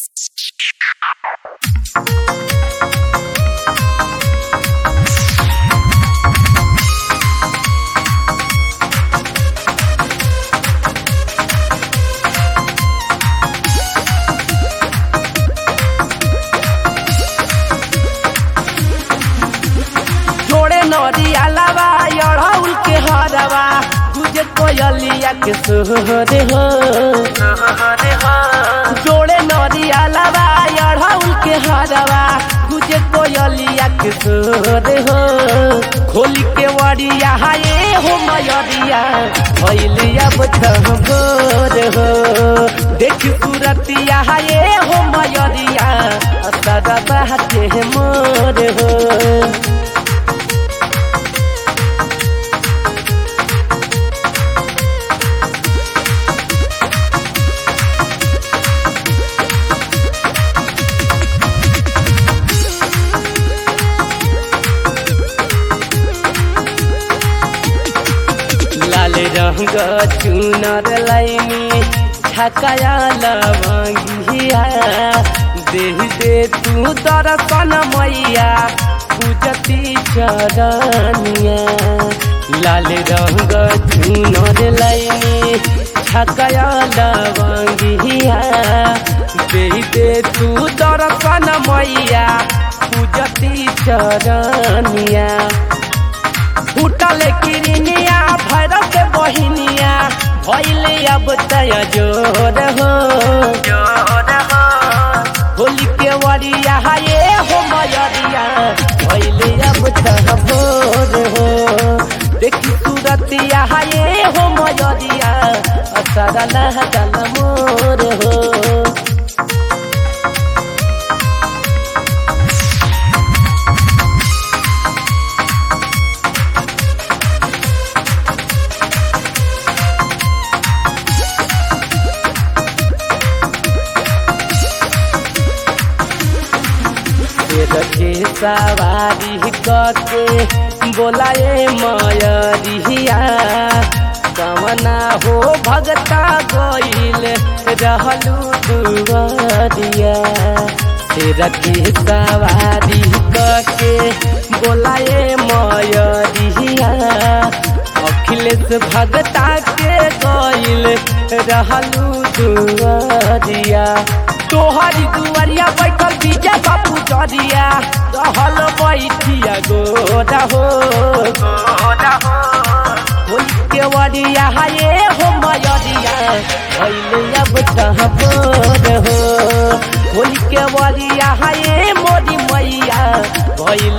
जोड़े नरिया लावा अड़हुल के हरवा तुझे कोयलिया के सोहरे हो जोड़े नरिया लावा अड़हुल के हरवा तुझे कोयलिया के सोहरे हो खोल के वरिया हाये हो मयरिया भैलिया भोर हो देख सूरतिया हाये हो मयरिया असरा बहते मोर हो लाल रंग चुनर लाइनी छकाया लवंगिया देह दे तू दर्शन मैया पूजती चरनिया लाल रंग चुनर लाइनी छकाया लवंगिया देह दे तू दर्शन मैया पूजती चरनिया फूटल किरनिया भैरव के बहिनिया भैले अब तय जोर हो होली के वरिया ये हो मयरिया भैले अब तय भोर हो देखी सूरतिया ये हो मयरिया असर लहजल मोर हो के सवारी कके बोलाए मयरिया कमना हो भगता गईल रहलू दुवरिया तेरा के सवारी कके बोलाए मयरिया अखिलेश भगता के गईल रहलू दुवरिया तोहरी दुआरिया बैठल बीजा बापू जरिया रहल बैठिया गोरा हो होली के वरिया हाये हो मयरिया भैले अब कहबोर हो होली के वरिया हाये मोरी मैया भैले